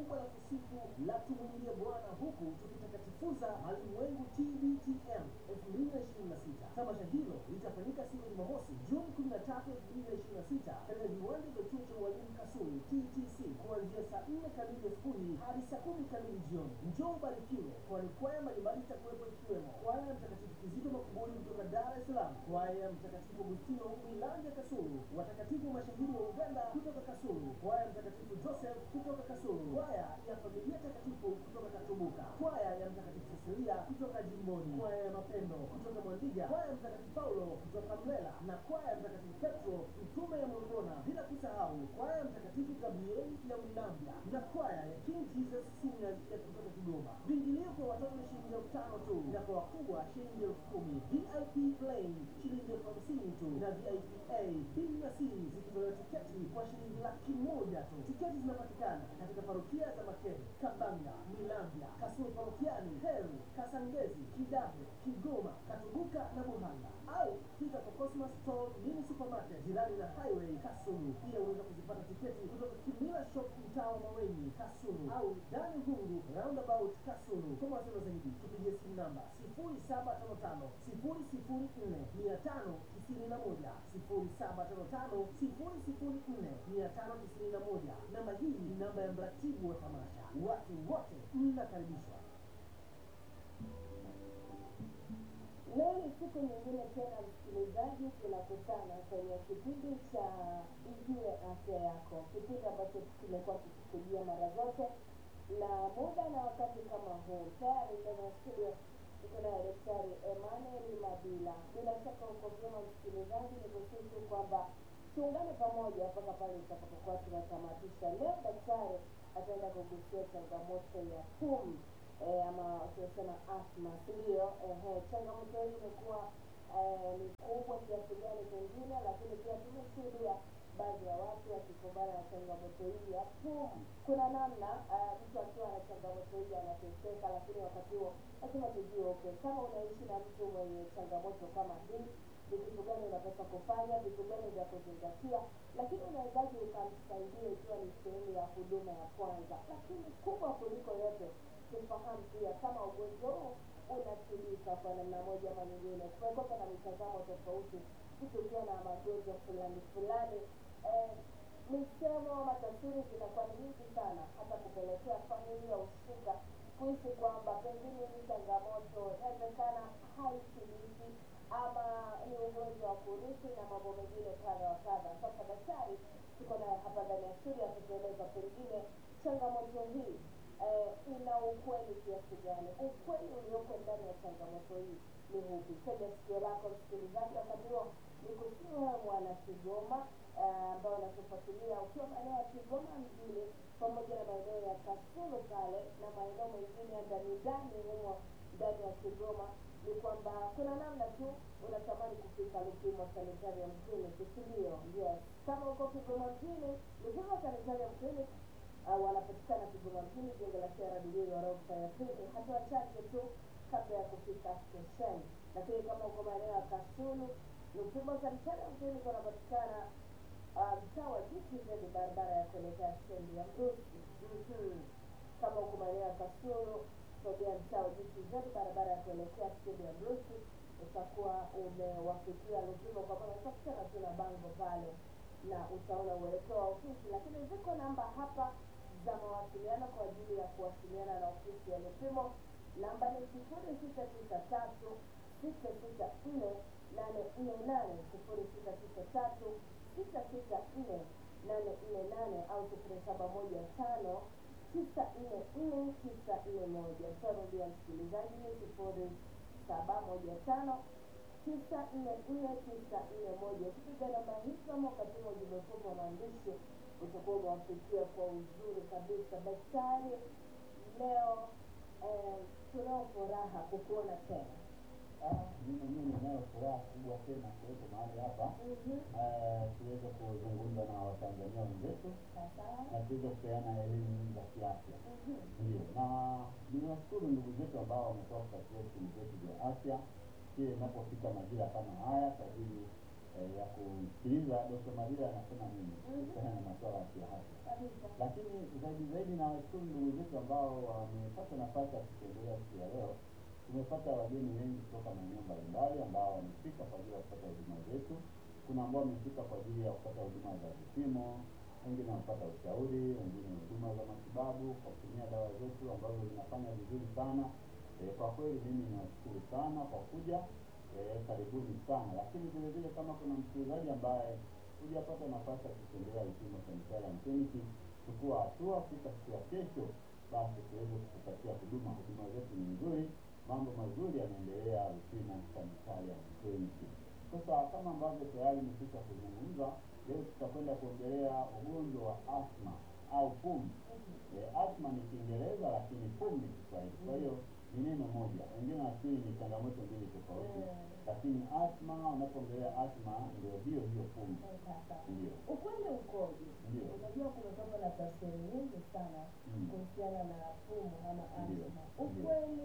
kubwa la kusifu la tumwimbie Bwana huku tukitakatifuza malimwengu TBTM 2026. Tamasha hilo litafanyika siku ya Jumamosi Juni 13, 2026 katika viwanja vya chuo cha ualimu Kasulu TTC kuanzia saa 4 kamili asubuhi hadi saa 10 kamili jioni. Njoo ubarikiwe, kwani kwaya mbalimbali itakuwepo ikiwemo kwaya ya Mtakatifu Kizito Makuburi kutoka Dar es Salaam, kwaya ya Mtakatifu Agustino Milanja Kasulu, watakatifu mashahidi wa Uganda kutoka Kasulu, kwaya ya Mtakatifu Joseph kutoka Kasulu, kwaya ya Familia Takatifu kutoka Katumbuka, kwaya ya Mtakatifu Cecilia kutoka Jimboni, kwaya ya Mapendo kutoka Mwandiga, kwaya ya Mtakatifu Paulo kutoka Mlela na kwaya ya Mtakatifu Petro mtume ya Morogona, bila kusahau kwaya ya Mtakatifu Gabrieli ya Mlambya na kwaya ya King Jesus Singers ya kutoka Kigoma. Viingilio kwa watoto ni shilingi elfu tano tu na kwa wakubwa shilingi elfu kumi. VIP plain shilingi elfu hamsini tu na VIP A, B na C zikitolewa tiketi kwa shilingi laki moja tu. Tiketi zinapatikana katika parokia za Makere, Kabanga, Milambya, Kasulu parokiani, Heru, Kasangezi, Kidaho, Kigoma, Katubuka na Buhanga au fika kwa Cosmos Store Mini Supermarket jirani na Highway Kasulu. Pia unaweza kuzipata tiketi kutoka Kimila Shop mtaa wa Maweni Kasulu au Dani Hungu Roundabout Kasulu. Kwa mawasiliano zaidi tupigie simu namba 0755 004 591 0755 004 591. Namba hii ni namba ya mratibu wa tamasha. Watu wote mnakaribishwa. Leo ni siku nyingine tena, msikilizaji, tunakutana kwenye kipindi cha Ijue Afya Yako, kipindi ambacho kimekuwa kikikujia mara zote na muda na wakati kama huu. Tayari ndani ya studio tuko naye Daktari Emmanuel Mabila. Bila shaka uko vyema msikilizaji, ni kusitu kwamba tuungane pamoja mpaka pale tutakapokuwa tunatamatisha. Leo daktari ataenda kugusia changamoto ya pumu eh, ama tunasema asma, si ndio? Ehe, changamoto hii imekuwa eh, ni kubwa kiasi gani pengine, lakini pia tumeshuhudia baadhi ya watu wakikumbana na changamoto hii ya pumu. Kuna namna eh, mtu akiwa na changamoto hii anateseka, lakini wakati huo lazima tujue okay, kama unaishi na mtu mwenye changamoto kama hii ni vitu gani unapaswa kufanya, vitu gani vya kuzingatia, lakini unawezaji ukamsaidia ikiwa ni sehemu ya huduma ya kwanza. Lakini kubwa kuliko yote, tufahamu pia kama ugonjwa huu unatibika kwa namna moja ama nyingine. Kumekuwa na mitazamo tofauti, mtu ukiwa na magonjwa fulani fulani eh, misemo ama tafsiri zinakuwa ni nyingi sana, hata kupelekea familia husika kuhisi kwamba pengine hii changamoto inawezekana haitibiki ama ni ugonjwa wa kurithi na mambo mengine kadha wa kadha. Sasa daktari tuko naye hapa ndani ya studio akitueleza pengine changamoto hii eh, ina ukweli kiasi gani, ukweli ulioko ndani ya changamoto hii ni upi? Tega sikio lako msikilizaji, wakati huo ni kusiwa mwana Kigoma ambao unatufuatilia ukiwa maeneo ya Kigoma mjini pamoja na maeneo ya Kasulu pale na maeneo mengine ya ndani ndani humo ndani ya Kigoma, ni kwamba kuna namna tu unatamani kufika Lupimo Sanitarium Clinic, si ndio? Yes, kama uko Kigoma mjini, Lupimo Sanitarium Clinic uh, wanapatikana Kigoma mjini, jengo la CRDB ghorofa ya pili, hatua chache tu kabla ya kufika stesheni. Lakini kama uko maeneo ya Kasulu, Lupimo Sanitarium Clinic wanapatikana uh, mtaa wa GTZ, barabara ya kuelekea stendi ya Mrusi. Mhm. Kama uko maeneo ya Kasulu, sogea mtaa wa GTZ, barabara ya kuelekea stendi ya Mrusi, utakuwa umewafikia Lupimo, kwa maana utakutana tu na bango pale na utaona uelekeo wa ofisi, lakini ziko namba hapa za mawasiliano kwa ajili ya kuwasiliana na ofisi ya Lupimo. Namba ni sifuri sita tisa tatu sita sita nne nane nne nane sifuri sita tisa tatu sita sita nne nane nne nane au sifuri saba moja tano tisa nne nne tisa nne moja. Tarudia msikilizaji, ni sifuri saba moja tano tisa nne nne tisa nne moja. Ukipiga namba hizo ama ukatuma ujumbe mfupi wa maandishi utakuwa umewafikia kwa uzuri kabisa. Daktari, leo eh, tunao furaha kukuona tena. mimi mwenyewe ninayo furaha kubwa tena kuwepo mahali hapa Mhm. eh, tuweze kuzungumza na watanzania wenzetu Sasa. na tuweze kupeana elimu za kiafya Mhm. ndio na niwashukuru ndugu zetu ambao wametoa kufuatilia vipindi vyetu vya afya kile inapofika majira kama haya kwa ajili eh, ya kusikiliza Dr. Maria anasema nini kuhusiana na masuala ya kiafya. kabisa. Lakini zaidi zaidi na washukuru ndugu zetu ambao wamepata nafasi ya kutembelea siku ya leo. Tumepata wageni wengi kutoka maeneo mbalimbali ambao wamefika kwa ajili ya kupata huduma zetu. Kuna ambao wamefika kwa ajili ya kupata huduma za vipimo, wengine wanapata ushauri, wengine huduma za matibabu kwa kutumia dawa zetu ambazo zinafanya vizuri sana. E, kwa kweli mimi niwashukuru sana kwa kuja. E, karibuni sana. Lakini vile vile kama kuna msikilizaji ambaye hujapata nafasi ya kutembelea vipimo Sanitarium Clinic, chukua hatua, fika siku ya kesho, basi tuweze kukupatia huduma. Huduma zetu ni nzuri, mambo mazuri yanaendelea vipimo Sanitarium Clinic. Sasa kama ambavyo tayari nimekwisha kuzungumza, leo tutakwenda kuongelea ugonjwa wa asma au pumu. E, asma ni Kiingereza lakini pumu ni Kiswahili. Kwa hiyo ni neno moja, wengine nafikiri ni changamoto mbili tofauti, Mm. lakini asma, unapoongelea asma ndio hiyo hiyo pumu. Sasa Ndio, ukweli ukoje? Ndio. Unajua kumekuwa na tafsiri nyingi sana Mm. kuhusiana na pumu ama Ndio. asma. Ndio. Ukweli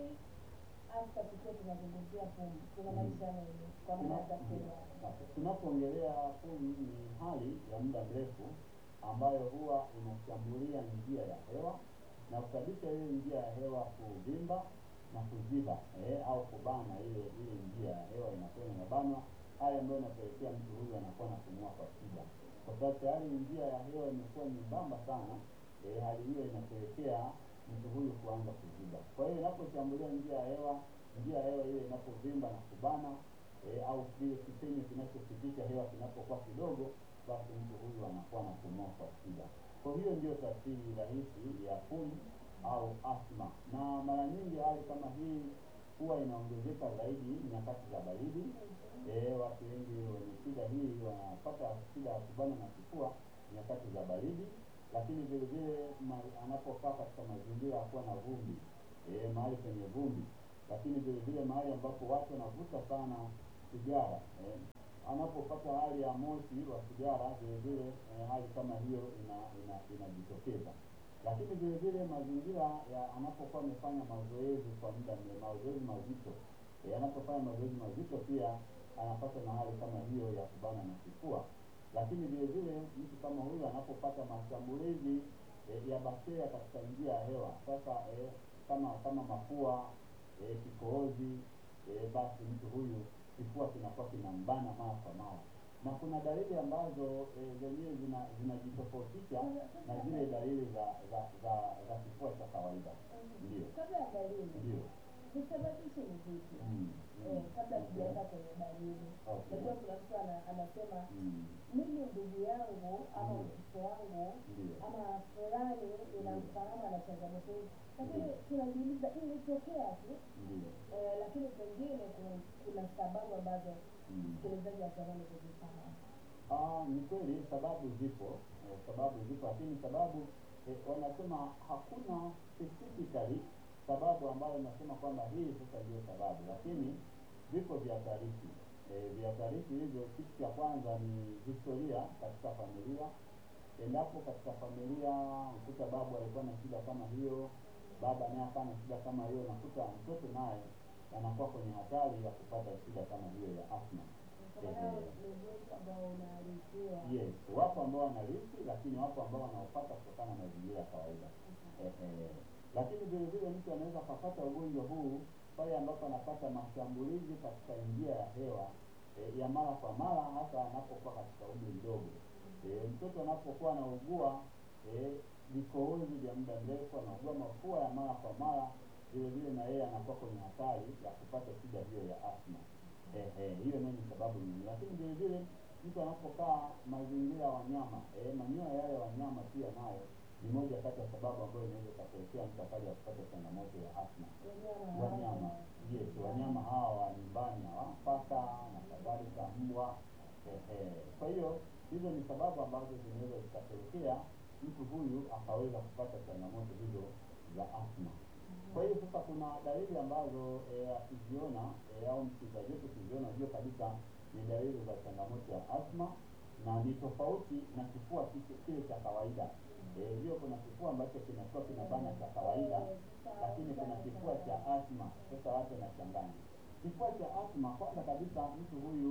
hasa tukiwa tunazungumzia pumu tunamaanisha nini kwa maana ya tafsiri yake? Sasa, tunapoongelea pumu ni hali ya muda mrefu ambayo huwa inashambulia njia ya hewa na kusababisha ile njia ya hewa kuvimba na kuziba eh, au kubana ile ile njia ya hewa inakuwa inabanwa, hali ambayo inapelekea mtu huyu anakuwa anapumua kwa shida, kwa sababu tayari njia ya hewa imekuwa nyembamba sana. Eh, hali hiyo inapelekea mtu huyu kuanza kuziba. Kwa hiyo inaposhambulia njia ya hewa, njia ya hewa ile inapovimba na kubana e, au kile kipenyo kinachopitisha hewa kinapokuwa kidogo, basi mtu huyu anakuwa anapumua kwa shida. Kwa hiyo ndio tafsiri rahisi ya pumu au asma, na mara nyingi hali kama hii huwa inaongezeka zaidi nyakati za baridi. E, watu wengi wenye shida hii wanapata shida ya kubana na kifua nyakati za baridi, lakini vile vile ma- anapokaa katika mazingira ya kuwa na vumbi e, mahali penye vumbi, lakini vile vile mahali ambapo watu wanavuta sana sigara eh, anapopata hali ya moshi wa sigara vile vile eh, hali kama hiyo ina ina- inajitokeza lakini vile vile mazingira ya anapokuwa amefanya mazoezi kwa muda mrefu, mazoezi mazito eh, anapofanya mazoezi mazito pia anapata na hali kama hiyo ya kubana na kifua. Lakini vile vile mtu kama huyu anapopata mashambulizi eh, ya bakteria katika njia ya hewa, sasa eh, kama kama mafua eh, kikohozi eh, basi mtu huyu kifua kinakuwa kinambana mara kwa mara, na kuna dalili ambazo eh, zenyewe zina zinajitofautisha na zile dalili za za za, za kifua cha kawaida. Ndio, Kabla ya dalili, ndio. visababishi ni vipi? Mm, Eh, mm, kabla okay. tujaenda kwenye dalili, Okay. najua kuna mtu ana- anasema Mm, mimi ndugu yangu ama Ndio. mtoto wangu Ndio. ama fulani ninamfahamu ana changamoto hii, lakini tunajiuliza ilitokea tu Ndio. eh, lakini pengine kuna- kuna sababu ambazo Mm. msikilizaji atamani kuzifahamu. Ah, ni kweli sababu zipo, eh, sababu zipo, lakini sababu eh, wanasema hakuna specifically sababu ambayo inasema kwamba hii sasa ndio sababu, lakini vipo vihatarishi. Eh, vihatarishi hivyo, kitu cha kwanza ni historia katika familia. Endapo katika familia mkuta babu alikuwa na shida kama hiyo, baba naye akawa na shida kama hiyo, nakuta mtoto naye anakuwa kwenye hatari ya kupata shida kama hiyo ya asma. Kwa maana ni ugonjwa ambao unaarifiwa. Yes, wapo ambao wanarithi, lakini wapo ambao wanaopata kutokana na mazingira ya kawaida. Eh, eh. Lakini vile vile mtu anaweza akapata ugonjwa huu pale ambapo anapata mashambulizi katika njia ya hewa eh, ya mara kwa mara, hasa anapokuwa katika umri mdogo. Eh, mtoto anapokuwa anaugua eh, vikohozi vya muda mrefu, anaugua mafua ya mara kwa mara, vile vile na yeye anakuwa kwenye hatari ya kupata shida hiyo ya asma. Eh, eh, hiyo nayo ni sababu nyingine, lakini vile vile mtu anapokaa mazingira ya wanyama eh, manyoya yale ya wanyama pia nayo ni moja kati ya sababu ambayo inaweza ikapelekea mtu akaja kupata changamoto ya asma. Wanyama Wanyama hawa. yes, wanyama hawa wa nyumbani hawa, paka na kadhalika, mbwa eh, eh. Kwa hiyo hizo ni sababu ambazo zinaweza zikapelekea mtu huyu akaweza kupata changamoto hizo za asma. Kwa hiyo sasa kuna dalili ambazo eh, akiziona eh, au msikilizaji wetu akiziona jua kabisa ni dalili za changamoto ya asma na ni tofauti na kifua kile- kile cha kawaida. Eh, hiyo kuna kifua ambacho kinakuwa kinabana cha kawaida, lakini kuna kifua cha asma. Sasa watu wanachanganya kifua cha asma. Kwanza kabisa mtu huyu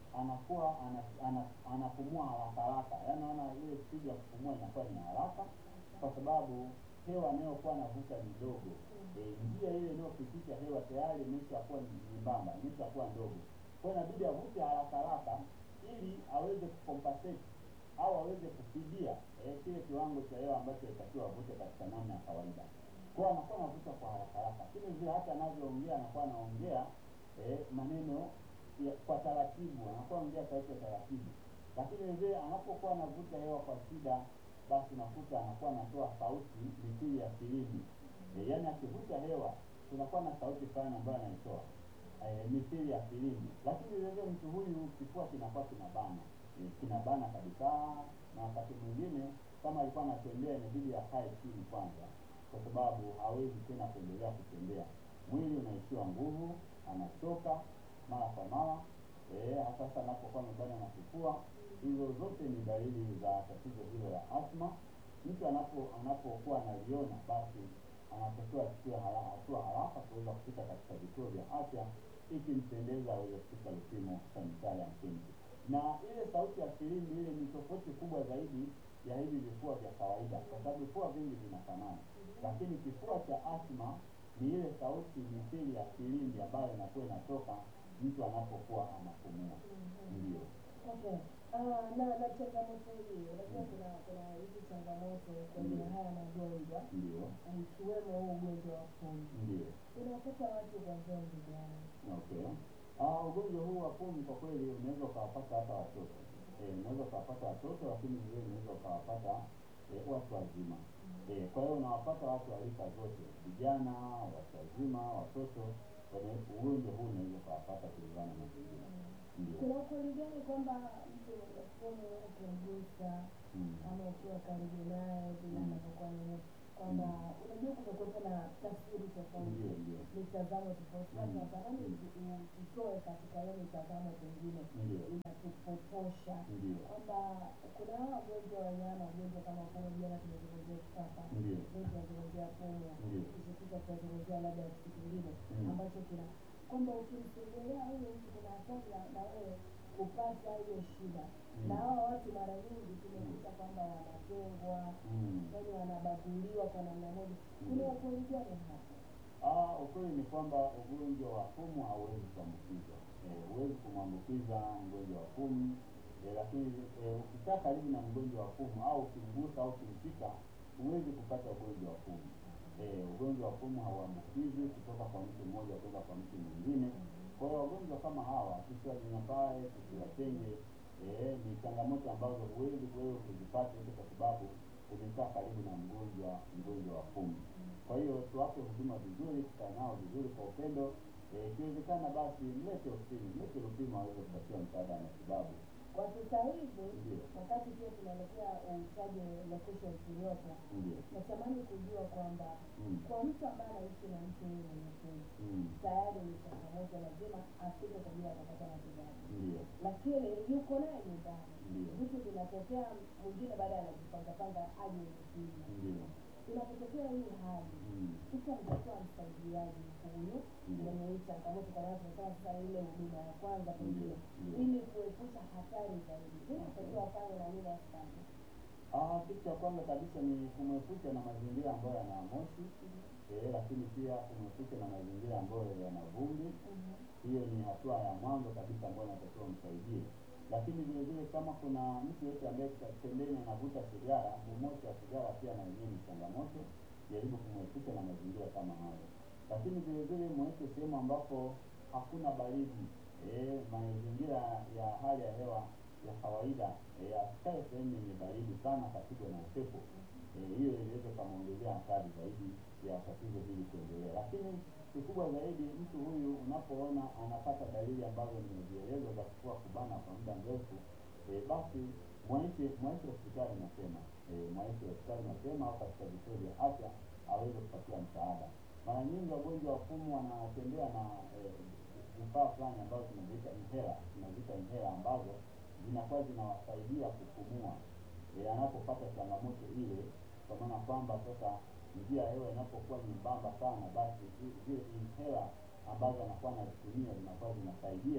anakuwa ana, ana, anapumua haraka haraka, yaani naona ile spidi ya kupumua inakuwa ni haraka, kwa sababu hewa anayokuwa anavuta ni ndogo. E, njia ile inayopitisha hewa tayari imeshakuwa ni nyembamba, imeshakuwa ndogo, kwa hiyo inabidi avute haraka haraka ili aweze kucompensate au aweze kufidia eh, kile kiwango cha hewa ambacho inatakiwa avute katika namna ya kawaida. Kwa hiyo anakuwa anavuta kwa haraka haraka, lakini vile hata anavyoongea anakuwa anaongea eh, maneno ya, kwa taratibu, anakuwa anaongea sauti ya taratibu, lakini vile anapokuwa anavuta hewa kwa shida, basi unakuta anakuwa anatoa sauti mithili ya filimbi eh, yaani akivuta hewa tunakuwa na sauti fulani ambayo anaitoa eh, mithili ya filimbi, lakini vile mtu huyu kifua kinakuwa kinabana eh, kinabana kabisa, na wakati mwingine kama alikuwa anatembea inabidi akae chini kwanza, kwa sababu hawezi tena kuendelea kutembea. Mwili unaishiwa nguvu, anachoka mara kwa mara eh, hasa sasa anapokuwa amebana na kifua. Hizo zote ni dalili za tatizo hilo la asma. Mtu anapo anapokuwa analiona basi anatakiwa achukue hara- hatua haraka kuweza kufika katika vituo vya afya ikimpendeza aweze kufika vipimo sanitari ya msingi. Na ile sauti ya filimbi ile ni tofauti kubwa zaidi ya hivi vifua vya kawaida, kwa sababu vifua vingi vinafanana, lakini kifua cha asma ni ile sauti mithili ya filimbi ambayo inakuwa inatoka mtu anapokuwa anapumua. Ndio, Okay. Ah, na na changamoto hii, unajua kuna kuna hizi changamoto kwenye Ndio. haya magonjwa ndio, ikiwemo huu ugonjwa wa pumu. ndio. Unapata watu kuanzia umri gani? Okay. Ah, ugonjwa huu wa pumu kwa kweli unaweza ukawapata hata watoto eh, unaweza ukawapata watoto, lakini vile unaweza ukawapata eh, watu wazima eh, kwa hiyo unawapata watu wa rika zote, vijana, watu wazima, watoto. wana- Ugonjwa huu unaweza ukawapata kulingana na mazingira. Ndio. Kuna ukweli gani kwamba mtu mwenye pumu ukimgusa Mm. ama ukiwa karibu naye vile Mm. anavyokuwa nini kwamba unajua kumekuwepo na tafsiri tofauti Ndio, ndio. mitazamo tofauti Mm. sasa natamani Mm. usi- u- usitoe katika hiyo mitazamo pengine Ndio. inatupotosha Ndio. kwamba kuna hawa wagonjwa wa wanyama wagonjwa kama pumu jana tumezungumzia kifafa Ndio. leo tunazungumzia pumu Ndio. kisha tunazungumzia labda kitu kingine Mm. ambacho kina kwamba ukimsogelea huyo mtu kuna hatari na- na wewe kupata hiyo shida Mm. na hawa watu mara nyingi tumekuta kwamba wanatengwa Mm. yani wanabaguliwa kwa namna moja Mm. kuna ukweli gani hapo Ah, ukweli ni kwamba ugonjwa wa pumu hauwezi kuambukizwa. Eh, huwezi kumwambukiza mgonjwa wa pumu eh, lakini eh, ukikaa karibu na mgonjwa wa pumu au ukimgusa au ukimshika huwezi kupata ugonjwa wa pumu. Eh, ugonjwa wa pumu hauambukizwi kutoka kwa mtu mmoja kwenda kwa mtu mwingine. Kwa hiyo wagonjwa kama hawa tusiwanyanyapaa, tusiwatenge. Eh, ni changamoto ambazo huwezi wewe kuzipata hizo kwa sababu umekaa karibu na mgonjwa mgonjwa wa pumu. Kwa hiyo tuwape huduma vizuri, tukae nao vizuri kwa upendo. Eh, Ikiwezekana basi mlete ofisini, mlete Lupimo aweze kupatiwa msaada wa matibabu. kwa sasa hivi Ndio. wakati pia tunaelekea uhitaji location Toyota Ndio. natamani kujua kwamba Mm. kwa mtu ambaye anaishi na mtu huyu mwenye pumu Mm. tayari ni changamoto lazima afike kwa ajili ya kupata matibabu Ndio. lakini yuko naye nyumbani Ndio. vitu vinatokea mwingine baada ya anajipangapanga aje mzima Ndio. inapotokea hii hali Mm. sasa mtakuwa msaidiaji huyu Mm. mwenye hii changamoto kwa maana tunasema sasa ile huduma ya kwanza pengine Ndio. ili kuepusha hatari zaidi nini natakiwa afanye na nini asifanye Ah, kitu cha kwanza kabisa ni kumwepusha na mazingira ambayo yana moshi eh, lakini pia kumwepusha na mazingira ambayo yana vumbi. Hiyo ni hatua ya mwanzo kabisa ambayo inatakiwa msaidie. Lakini vile vile kama kuna mtu yote ambaye kwa pembeni anavuta sigara, ni moshi wa sigara pia na yenyewe ni changamoto. Jaribu kumwepusha na mazingira kama hayo, lakini vile vile mweke sehemu ambapo hakuna baridi. Eh, mazingira ya hali ya hewa ya kawaida eh, asikae sehemu yenye baridi sana, kapigwa na upepo eh, hiyo inaweza ikamwongezea hatari zaidi ya tatizo hili kuendelea. Lakini kikubwa zaidi, mtu huyu unapoona anapata dalili ambazo nimezieleza za kifua kubana kwa muda mrefu eh, basi mwaishe mwaishe hospitali mapema eh, mwaishe hospitali mapema au katika vituo vya afya aweze kupatiwa msaada. Mara nyingi wagonjwa wa pumu wanatembea na eh, vifaa fulani ambazo tunaziita inhela, tunaziita inhela ambazo zinakuwa zinawasaidia kupumua e, anapopata changamoto ile, kwa maana kwamba sasa njia ya hewa inapokuwa nyembamba sana, basi zi- zile inhela ambazo anakuwa anazitumia zinakuwa zinasaidia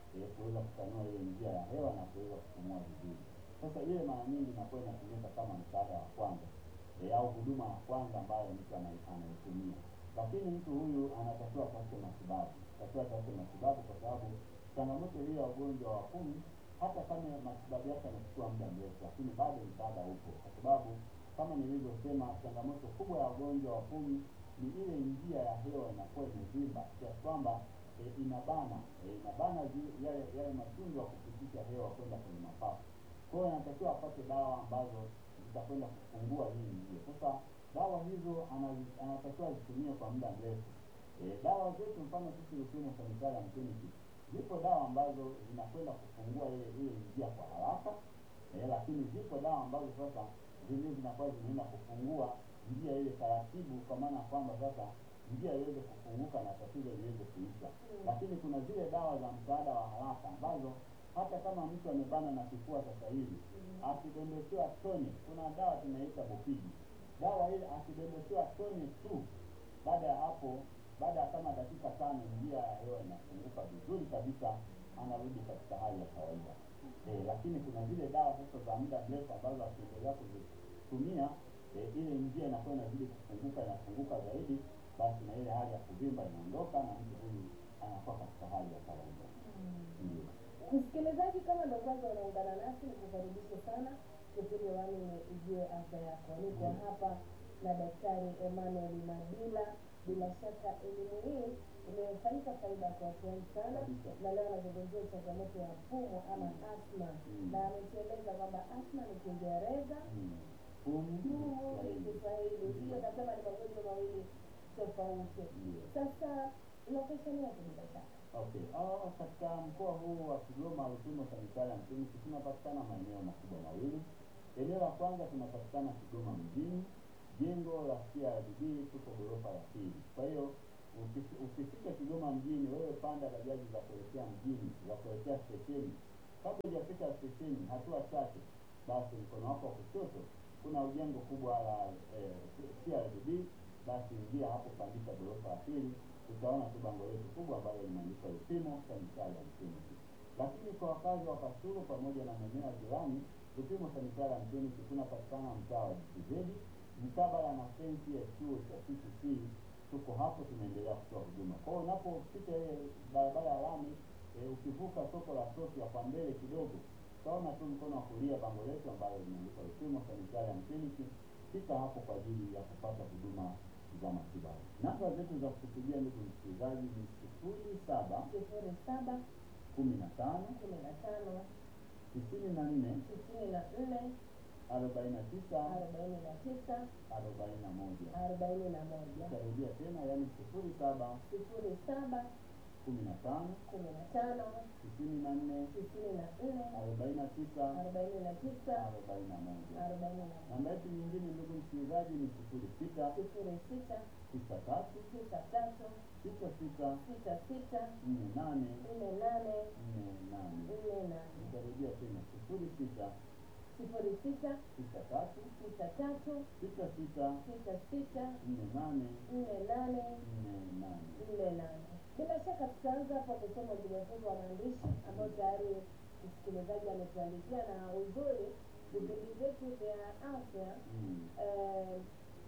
eh, kuweza kutanua ile njia ya hewa na kuweza kupumua vizuri. Sasa ile mara nyingi inakuwa inatumika kama msaada wa kwanza eh, au huduma ya kwanza ambayo mtu anai- anaitumia, lakini mtu huyu anatakiwa atafute matibabu, anatakiwa atafute matibabu kwa sababu changamoto hiyo ya ugonjwa wa pumu, hata kama matibabu yake yanachukua muda mrefu, lakini bado msaada upo, kwa sababu kama nilivyosema, changamoto kubwa ya ugonjwa wa pumu ni ile njia ya hewa inakuwa imevimba kiasi kwamba e, inabana e, inabana zi- yale yale matundu ya kupitisha hewa kwenda kwenye mapafu. Kwa hiyo anatakiwa apate dawa ambazo zitakwenda kufungua hii njia. Sasa dawa hizo anazi- anatakiwa azitumie kwa muda mrefu. E, dawa zetu mfano sisi Lupimo Sanitarium Clinic zipo dawa ambazo zinakwenda kufungua ile ile njia kwa haraka e, lakini zipo dawa ambazo sasa zenyewe zinakuwa zinaenda kufungua njia ile taratibu, kwa maana ya kwamba sasa njia iweze kufunguka na tatizo liweze kuisha. Lakini kuna zile dawa za msaada wa haraka ambazo hata kama mtu amebana na kifua sasa hivi akidondoshewa tone, kuna dawa tunaita Bopidi. Dawa ile akidondoshewa tone tu, baada ya hapo, baada ya kama dakika tano, njia ya hewa inafunguka vizuri kabisa, anarudi katika hali ya kawaida. Eh, lakini kuna zile dawa sasa za muda mrefu ambazo akiendelea kuzitumia eh, ile njia inakuwa inazidi kufunguka inafunguka zaidi, basi na ile hali ya kuvimba inaondoka na mtu huyu anakuwa katika hali ya kawaida. Ndio. Msikilizaji, kama ndo kwanza unaungana nasi, nikukaribishe sana kipindi wani ni Ijue Afya Yako. Niko Mm. hapa na Daktari Emmanuel Madila. Bila shaka elimu hii imefanyika faida kwa watu wengi sana, Kabisa. na leo anazungumzia changamoto ya pumu ama Mm. asma, Mm. na ametueleza kwamba asma ni Kiingereza, Mm. Pumu ni pumu ni Kiswahili. Kiswahili, Ndio. sio kasema ni magonjwa mawili tofauti. Ndio. Sasa location yake bila shaka Okay. Ah, katika mkoa huu wa Kigoma Lupimo Sanitarium Clinic tunapatikana maeneo makubwa mawili. Eneo la kwanza tunapatikana Kigoma mjini, jengo la CRDB, tuko ghorofa ya pili. Kwa hiyo uki- ukifika Kigoma mjini, wewe panda bajaji za kuelekea mjini, za kuelekea stesheni. Kabla hujafika stesheni, hatua chache, basi mkono wako wa kushoto kuna jengo kubwa la eh, CRDB, basi ingia hapo, pandisha ghorofa ya pili utaona tu bango letu kubwa ambalo limeandikwa Lupimo Sanitarium Clinic. Lakini kwa wakazi wa Kasulu pamoja na maeneo ya jirani, Lupimo Sanitarium Clinic tunapatikana mtaa wa GTZ mkabala na fensi ya chuo cha TTC. Tuko hapo tunaendelea kutoa huduma. Kwa hiyo unapopita ile barabara ya lami e, ukivuka soko la Sofia kwa mbele kidogo, utaona tu mkono wa kulia bango letu ambalo limeandikwa Lupimo Sanitarium Clinic. Fika hapo kwa ajili ya kupata huduma za matibabu. Namba zetu za kutupigia ndugu msikilizaji ni sifuri saba sifuri saba kumi na tano kumi na tano tisini na nne sitini na nne arobaini na tisa arobaini na tisa arobaini na moja. arobaini na moja Nitarudia tena, yaani sifuri saba sifuri saba kumi na tano kumi na tano tisini na nne sitini na nne arobaini na tisa arobaini na tisa arobaini na moja. arobaini na moja Namba yetu nyingine ndugu msikilizaji ni sifuri sita sifuri sita tisa tatu tisa tatu sita sita sita sita nne nane nne nane nne nane. nne nane Nitarudia tena sifuri sita sifuri sita tisa tatu tisa tatu sita sita sita sita nne nane nne nane nne nane. nne nane. Bila shaka tutaanza hapo kusoma ujumbe mfupi wa maandishi ambao tayari msikilizaji ametuandikia, na uzuri vipindi vyetu vya afya Mm. eh,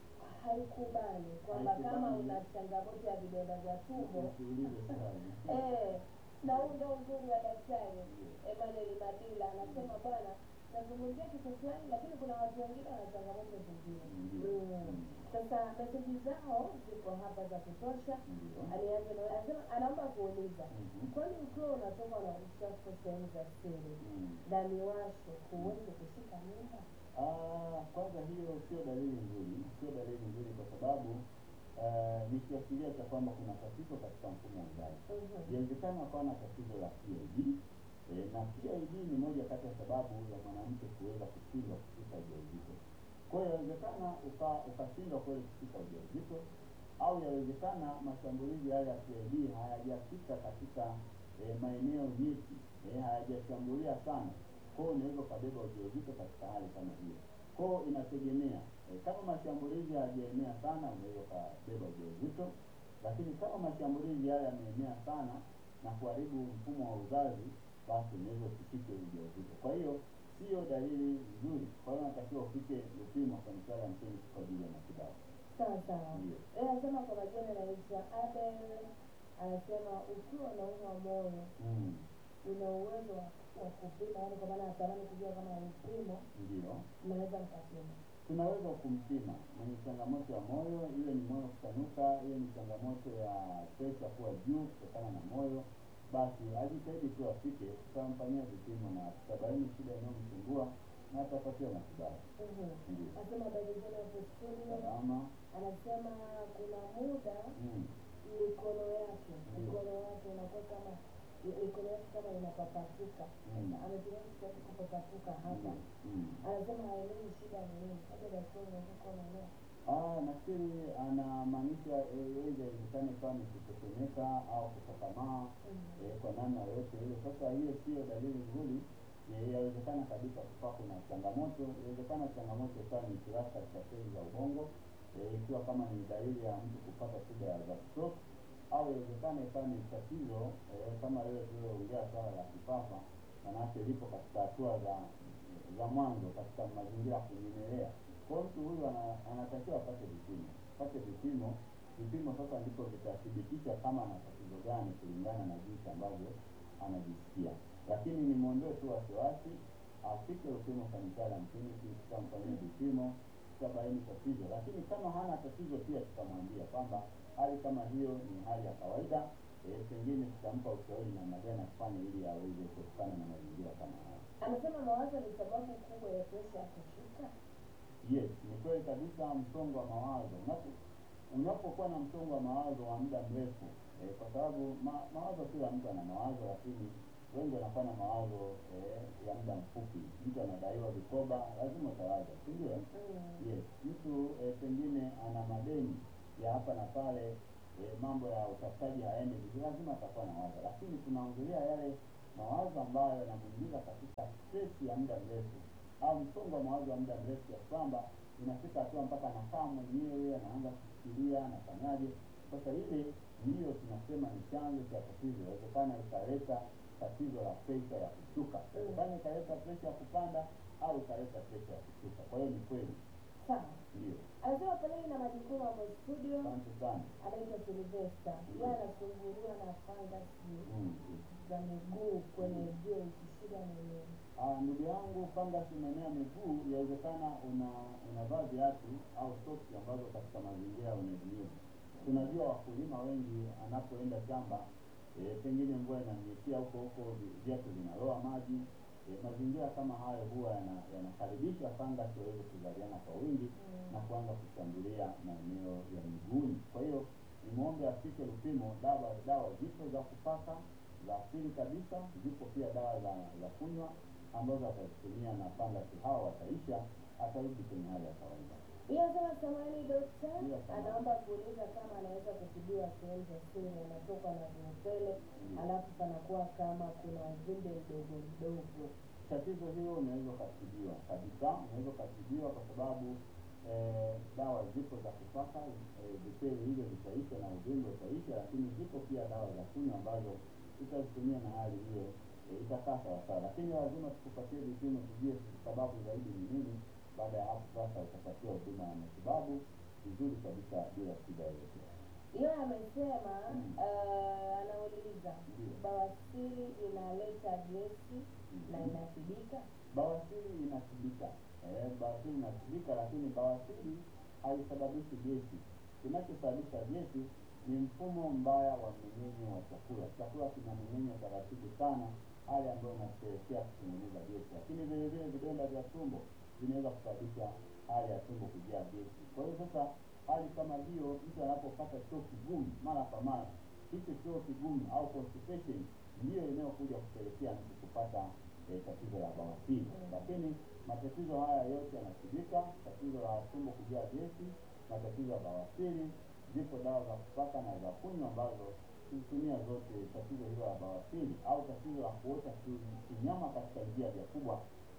haikubali kwamba kama Haikubali. una changamoto ya vidonda vya tumbo Usiulize swali. eh, na huu ndio uzuri wa daktari Emmanuel Madila anasema bwana, nazungumzia kitu fulani, lakini kuna watu wengine wana changamoto zingine. Ndio. Mm. Mm. Sasa meseji zao ziko hapa za kutosha. Ndio. Alianza na anasema anaomba kuuliza Mhm. kwani ukiwa unatoka na uchafu sehemu za siri Mm. na miwasho huwezi kushika mimba? Ah, kwanza hiyo sio dalili nzuri, sio dalili nzuri kwa sababu ah, ni kiashiria cha kwamba kuna tatizo katika mfumo wa uzazi. Mhm. Inawezekana akawa na tatizo la PID eh, na PID ni moja kati ya sababu ya mwanamke kuweza kushindwa kushika ujauzito. Kwa hiyo yawezekana uka- ukashindwa kweli kushika ujauzito, au yawezekana mashambulizi haya ya PID hayajafika katika eh, maeneo nyeti, eh, hayajashambulia sana. Kwa hiyo unaweza ukabeba ujauzito katika hali kama hiyo. Kwa hiyo inategemea eh, kama mashambulizi hayajaenea sana, unaweza ukabeba ujauzito lakini kama mashambulizi haya yameenea sana na kuharibu mfumo wa uzazi, basi unaweza usishike ujauzito. Kwa hiyo sio dalili nzuri. Kwa hiyo unatakiwa ufike Lupimo Sanitarium ya Mtini kwa ajili ya matibabu. sawa sawa Ndio. yeye anasema kwa majina anaitwa Abel anasema ukiwa unaumwa moyo Mm, una uwezo wa wa kupima yaani kwa maana natamani kujua kama vipimo ndio. mnaweza mkapima tunaweza kumpima mwenye changamoto ya moyo, iwe ni moyo kutanuka, iwe ni changamoto ya presha kuwa juu kutokana na moyo, basi ajitahidi tu afike, tutamfanyia vipimo na tutabaini shida inayomsumbua na atapatiwa matibabu. Mhm. Ndio. anasema habari zenu hapo studio Salama. anasema kuna muda Mm. mikono yake Ndio. mikono yake inakuwa kama mikono yake kama inapapasuka Mm. ametumia kitu yake kupapasuka hapa Mm. Mm. anasema haelewi shida ni nini labda daktari unaweza kuwa unaelewa Ah, nafikiri anamaanisha eh, aidha iwezekane ikawa ni kutetemeka au kukakamaa Mhm. eh, kwa namna yoyote ile. Sasa hiyo sio dalili nzuri. Eh, Yawezekana kabisa kukawa kuna changamoto, yawezekana changamoto ikawa ni kirasa cha seli za ubongo, eh, ikiwa kama ni dalili ya mtu kupata shida ya za stroke, au yawezekana ikawa ni tatizo eh, kama lile tulioongea swala la kifafa, manake lipo katika hatua za za mwanzo katika mazingira ya kunyemelea. Kwa hiyo mtu huyu ana, anatakiwa apate vipimo, apate vipimo. Vipimo sasa ndipo vitathibitisha kama ana tatizo gani kulingana na jinsi ambavyo anajisikia. Lakini nimwondoe tu wasiwasi, afike Lupimo Sanitarium Clinic, tutamfanyia vipimo, tutabaini tatizo. Lakini kama hana tatizo, pia tutamwambia kwamba hali kama hiyo ni hali ya kawaida. E, pengine tutampa ushauri namna gani afanye ili aweze kuepukana na mazingira kama haya. anasema mawazo ni sababu kubwa ya presha ya kushuka Yes, ni kweli kabisa. Msongo wa mawazo unapo unapokuwa na msongo wa mawazo wa muda mrefu eh, kwa sababu ma, mawazo, kila mtu ana mawazo, lakini wengi wanakuwa na mawazo eh, ya muda mfupi. Mtu anadaiwa vikoba, lazima utawaza, si ndio? Mm. Yes, mtu eh, pengine ana madeni ya hapa na pale eh, mambo ya utafutaji hayaendi vizuri, lazima atakuwa na wazo, lakini tunaongelea yale mawazo ambayo yanamuingiza katika stress ya muda mrefu au msongo wa mawazo wa muda mrefu, ya kwamba inafika hatua mpaka anakaa mwenyewe anaanza kufikiria anafanyaje. Sasa ile ndiyo tunasema ni chanzo cha tatizo. Inawezekana ikaleta tatizo la presha ya kushuka, inawezekana ikaleta presha ya kupanda au ikaleta presha ya kushuka. Kwa hiyo ni kweli, sawa ndio. anasema pelei na majukumu hapo studio Asante sana. anaitwa Silvesta yeye anasumbuliwa na fangasi Mm. za miguu kwenye joint shida ni nini Ah, ndugu yangu, fangasi maeneo ya miguu, yawezekana una unavaa viatu au soksi ambazo katika mazingira ya unyevunyevu. Tunajua wakulima wengi anapoenda shamba e, pengine mvua inamnyekia huko huko, vi- viatu vinaloa maji e, mazingira kama hayo huwa yana- yanakaribisha fangasi waweze kuzaliana kwa wingi na kuanza kushambulia maeneo ya miguuni. Kwa hiyo nimwombe afike Lupimo. Dawa dawa zipo za kupaka za asili kabisa, zipo pia dawa za za kunywa ambazo atazitumia na fangasi hao wataisha, atarudi kwenye hali ya kawaida. hiyo anasema samani dokta Ndio, samahani. anaomba kuuliza kama anaweza kutibiwa sehemu za siri anatoka na viupele Ndio. alafu panakuwa kama kuna uvimbe mdogo mdogo Tatizo hilo unaweza ukatibiwa kabisa, unaweza ukatibiwa kwa sababu eh, dawa zipo za kupaka eh, vipele hivyo vitaisha na uvimbe utaisha, lakini zipo pia dawa za kunywa ambazo utazitumia na hali hiyo eh, itakaa sawasawa, lakini lazima tukupatie vipimo tujue sababu zaidi ni nini. Baada ya hapo sasa utapatiwa huduma ya matibabu vizuri kabisa bila shida yoyote. hiyo amesema Mm. uh, anauliza Ndio. bawasiri inaleta gesi na Mhm. inatibika Bawasiri inatibika, eh, bawasiri inatibika, lakini bawasiri haisababishi gesi. Kinachosababisha gesi ni mfumo mbaya wa mmeng'enyo wa chakula. Chakula kinameng'enywa taratibu sana, hali ambayo inapelekea kutengeneza gesi, lakini vile vile vidonda vya tumbo vinaweza kusababisha hali ya tumbo kujaa gesi. Kwa hiyo sasa, hali kama hiyo, mtu anapopata choo kigumu mara kwa mara, hicho choo kigumu au constipation ndiyo inayokuja kupelekea mtu kupata eh, tatizo la bawasiri. Mm. Lakini matatizo haya yote yanatibika. Tatizo la tumbo kujaa gesi, matatizo ya bawasiri, zipo dawa za kupaka na za kunywa ambazo kuzitumia zote. Tatizo hilo la bawasiri au tatizo la kuota ki- kinyama katika njia vya kubwa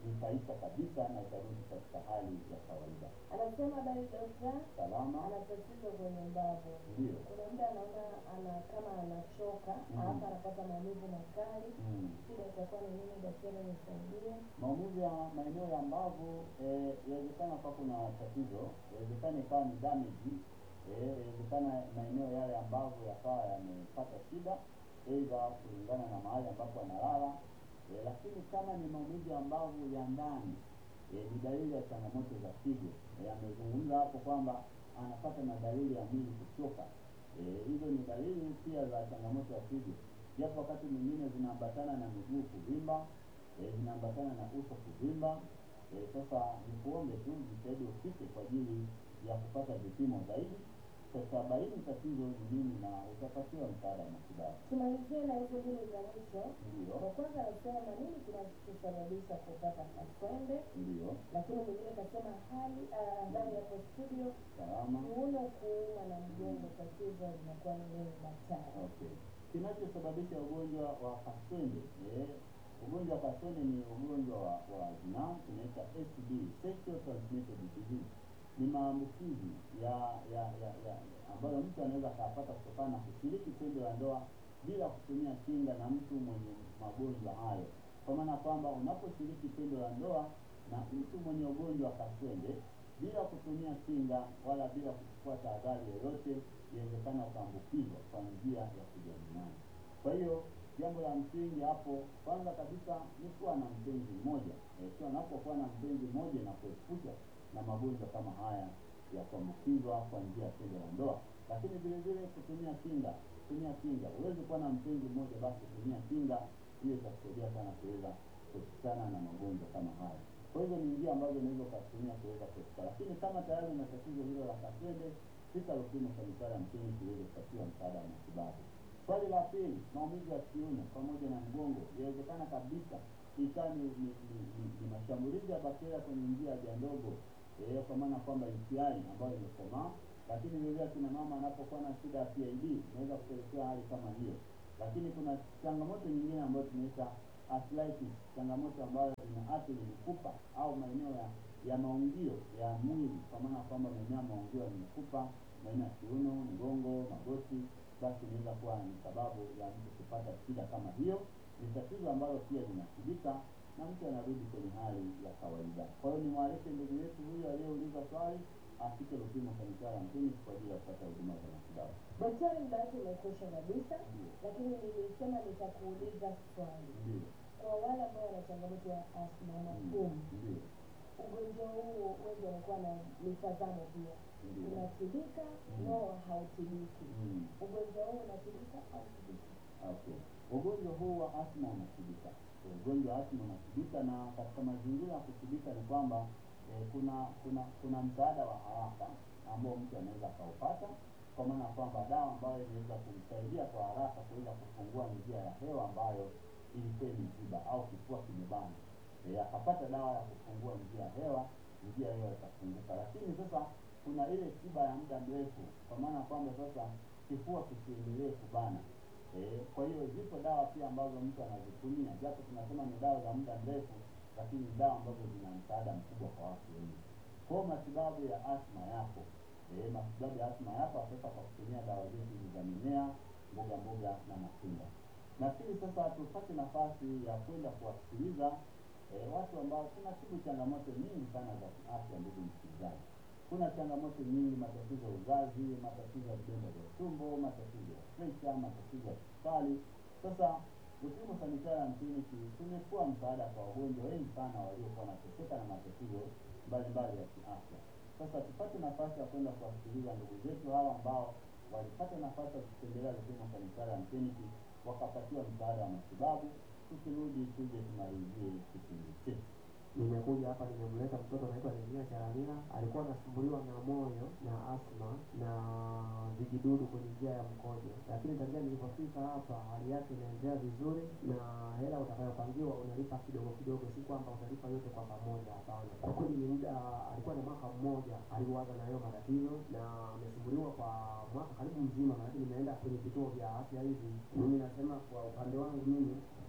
zitaisha kabisa na itarudi katika hali ya kawaida. Anasema habari dokta, Salama ana tatizo kwenye mbavu. ndio. Kuna muda anaona ana kama anachoka, Mm. halafu anapata maumivu makali. Mm. Shida itakuwa ni nini? Daktari nisaidie. Maumivu ya maeneo ya mbavu eh, inawezekana kwa kuna tatizo, inawezekana ikawa ni damage, eh, inawezekana maeneo yale ya mbavu yakawa yamepata shida, aidha kulingana na mahali ambapo analala eh, lakini kama ni maumivu ya mbavu ya ndani eh, ni dalili ya changamoto za figo. Eh, amezungumza hapo kwamba anapata na dalili ya mwili kuchoka. Eh, hizo ni dalili pia za changamoto ya figo, japo wakati mwingine zinaambatana na miguu kuvimba eh, zinaambatana na uso kuvimba. Eh, sasa ni kuombe tu jitahidi ufike kwa ajili ya kupata vipimo zaidi, tutabaini tatizo ni nini na utapatiwa msaada wa matibabu. Tumalizie na hizo mbili za mwisho. Ndio, Wa kwanza anasema nini kinachosababisha kupata kaswende, ndio, lakini mwingine kasema hali ah, ndani hapo studio salama. kiuno kuuma na mgongo, tatizo linakuwa ni nini daktari? Okay. Kinachosababisha ugonjwa wa kaswende eh, ugonjwa wa kaswende ni ugonjwa wa, wa zinaa tunaita STD, sexual transmitted disease. Ni maambukizi ya ya ya, ya ambayo mtu anaweza akapata kutokana na kushiriki tendo la ndoa bila kutumia kinga na mtu mwenye magonjwa hayo, kwa maana kwamba unaposhiriki tendo la ndoa na mtu mwenye ugonjwa wa kaswende bila kutumia kinga wala bila kuchukua tahadhari yoyote, inawezekana ukaambukizwa kwa njia ya kujamiana. Kwa hiyo jambo la msingi hapo, kwanza kabisa ni kuwa na mpenzi mmoja. Eh, Ikiwa unapokuwa na mpenzi mmoja na kuepusha na magonjwa kama haya ya kuambukizwa kwa njia ya tendo la ndoa, lakini vile vile kutumia kinga, kutumia kinga. Huwezi kuwa na mpenzi mmoja, basi tumia kinga, hiyo itakusaidia sana kuweza kuepukana na magonjwa kama haya. Kwa hivyo ni njia ambazo unaweza ukatumia kuweza kuepuka, lakini kama tayari una tatizo hilo la kaswende, fika Lupimo Sanitari mchini kiweze kupatiwa msaada wa matibabu. Swali la pili, maumivu ya kiuno pamoja na mgongo, inawezekana kabisa ikawa ni, ni, ni, ni, ni mashambulizi ya bakteria kwenye njia ya haja ndogo eh, kwa maana kwamba UTI ambayo imekomaa, lakini vile vile akina mama anapokuwa na shida ya PID inaweza kupelekea hali kama hiyo, lakini kuna changamoto nyingine ambayo tunaita arthritis, changamoto ambayo inaathiri mifupa au maeneo ya ya maungio ya mwili, kwa maana kwamba maeneo ya maungio ya mifupa, maeneo ya kiuno, mgongo, magoti, basi inaweza kuwa ni sababu ya mtu kupata shida kama hiyo. Ni tatizo ambalo pia linatibika na mtu anarudi kwenye hali ya kawaida. Kwa hiyo nimwalike ndugu yetu huyu aliyeuliza swali afike Lupimo Sanitari mjini kwa ajili ya kupata huduma za matibabu. Daktari, muda wake umekwisha kabisa, Ndio, lakini nilisema nitakuuliza swali ndio, kwa wale ambao wana changamoto ya asma na mm, pumu. ndio, Ugonjwa huu wengi wanakuwa na mitazamo pia, ndio. unatibika Mm. no, hautibiki. Mm. Ugonjwa huu unatibika au tibiki? Okay. Ugonjwa huu wa asma unatibika. Ugonjwa wa asma unatibika, na katika mazingira ya kutibika ni kwamba eh, kuna kuna kuna msaada wa haraka ambao mtu anaweza akaupata, kwa maana kwamba dawa ambayo inaweza kumsaidia kwa haraka kuweza kufungua njia ya hewa ambayo ilikuwa imeziba au kifua kimebana, eh, akapata dawa ya kufungua njia ya hewa, njia ya hewa itafunguka. Lakini sasa kuna ile tiba ya muda mrefu, kwa maana kwamba sasa kifua kisiendelee kubana. Eh, kwa hiyo zipo dawa pia ambazo mtu anazitumia, japo tunasema ni dawa za muda mrefu, lakini ni dawa ambazo zina msaada mkubwa kwa watu wengi. Kwa hiyo matibabu ya asma yapo, eh, matibabu ya asma yapo sasa kwa kutumia dawa zetu hizi za mimea, mboga mboga na matunda. Nafikiri sasa tupate nafasi ya kwenda kuwasikiliza eh, watu ambao tunatibu changamoto nyingi sana za kiafya. Ndugu msikilizaji, kuna changamoto nyingi, matatizo ya uzazi, matatizo ya vidonda vya tumbo, matatizo ya presha, matatizo ya kisukari. Sasa Lupimo Sanitarium Clinic tumekuwa msaada kwa wagonjwa wengi sana waliokuwa wanateseka na matatizo mbalimbali ya kiafya. Sasa tupate nafasi ya kwenda kuwasikiliza ndugu zetu hawa ambao walipata nafasi ya kutembelea Lupimo Sanitarium Clinic wakapatiwa msaada wa matibabu. Tukirudi tuje tumalizie kipindi chetu. Nimekuja hapa nimemleta mtoto anaitwa Nehemia Charamila, alikuwa anasumbuliwa na moyo na asma na vijidudu kwenye njia ya mkojo, lakini tangia nilipofika hapa hali yake inaendelea vizuri, na hela utakayopangiwa unalipa kidogo kidogo, si kwamba utalipa yote kwa pamoja. Hapana, kwa kweli ni muda, alikuwa na mwaka mmoja aliuaga na hayo matatizo, na amesumbuliwa kwa mwaka karibu mzima, maanake nimeenda kwenye vituo vya afya hivi. Mimi nasema kwa upande wangu mimi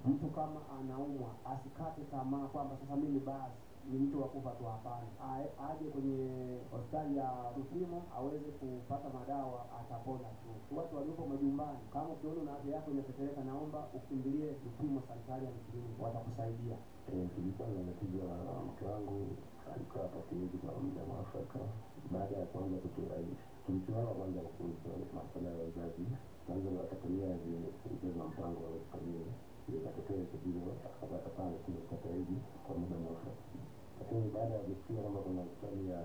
mtu kama anaumwa asikate tamaa kwamba sasa mimi basi ni mtu wa kufa tu. Hapana, Ae- aje kwenye hospitali ya Rufimo aweze kupata madawa, atapona tu. Watu waliopo majumbani, kama ukiona una afya yako inatetereka, naomba ukimbilie Rufimo Sanitarium Clinic, watakusaidia. Eh, tulikuwa na tatizo la mke wangu alikaa patumizi kwa muda mwafaka. Baada ya kuanza kutuaisha, tulisimama kwanza kuhusu masuala ya wazazi, kwanza wakatumia vigezo wa mpango wa familia, ikatokea tatizo, akapata pale tumepata hivi kwa muda mwafaka, lakini baada ya kusikia kwamba kuna hospitali ya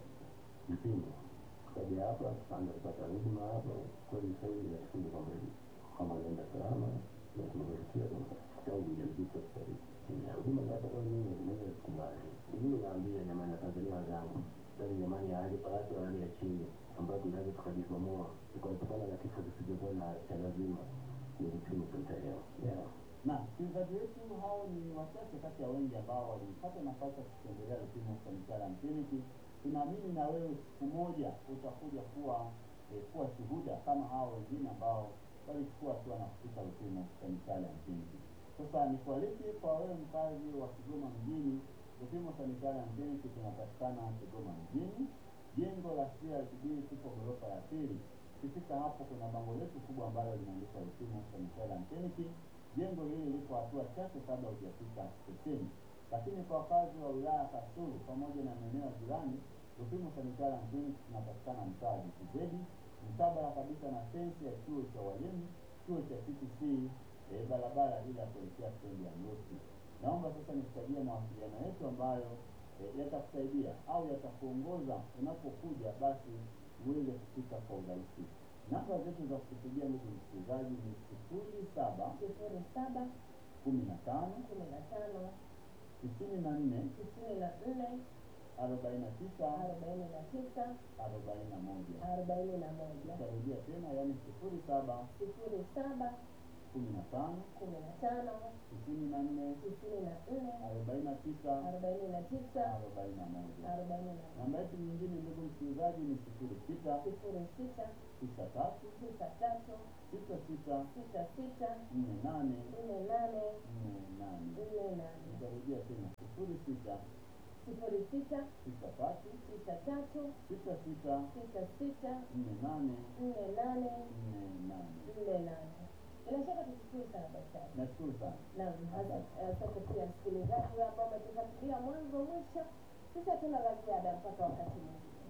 vipimo kaja hapa tukaanza kupata huduma hapa. Kweli sasa hivi nashukuru kwamba kama naenda salama na tumefanikiwa tangu ujauzito sasa hivi ya huduma za kwa mimi naweza kukubali. Mimi naambia jamani, Tanzania wenzangu, bali jamani, ya hali pato hali ya chini ambayo tunaweza tukajikwamua tukaepukana na kifo kisichokuwa na cha lazima ni vipimo tutaleo yeah. na msikilizaji wetu hao ni wachache kati ya wengi ambao walipata nafasi ya kutembelea Lupimo Sanitarium Clinic. Tunaamini na wewe siku moja utakuja kuwa eh, kuwa shuhuda kama hao wengine ambao walichukua hatua na kufika Lupimo Sanitarium Clinic. Sasa nikualike kwa wewe mkazi wa Kigoma mjini, Lupimo Sanitarium Clinic tunapatikana Kigoma mjini, jengo la CRDB tupo ghorofa ya pili. Ukifika hapo kuna bango letu kubwa ambalo linaandikwa Lupimo Sanitarium Clinic. Jengo hili liko hatua chache kabla hujafika stesheni, lakini kwa wakazi wa wilaya Kasulu pamoja na maeneo ya jirani, Lupimo Sanitarium Clinic tunapatikana mtaa JTZ mkabala kabisa na fensi ya chuo cha walimu, chuo cha TTC, eh, barabara ile ya kuelekea stendi ya Mrusi. Naomba sasa nikutajie mawasiliano yetu ambayo eh, yatakusaidia au yatakuongoza unapokuja, basi uweze kufika kwa urahisi. Namba zetu za kutupigia ndugu msikilizaji ni sifuri saba sifuri saba kumi na tano kumi na tano tisini na nne tisini na nne arobaini na tisa arobaini na tisa arobaini na moja. arobaini na moja Nitarudia tena, yaani sifuri saba sifuri saba kumi na tano kumi na tano tisini na nne tisini na nne arobaini na tisa arobaini na tisa arobaini na moja. arobaini na moja Namba yetu nyingine ndugu msikilizaji ni sifuri sita sifuri sita tisa tatu tisa tatu sita sita sita sita nne nane nne nane nne nane. nne nane Nitarudia tena sifuri sita sifuri sita tisa tatu tisa tatu sita sita sita sita nne nane nne nane nne nane. nne nane bila shaka tushukuru sana daktari Nashukuru sana. Naam, hasa- asante pia msikilizaji ambao umetufuatilia mwanzo mwisho. Sisi hatuna la ziada mpaka wakati mwingine.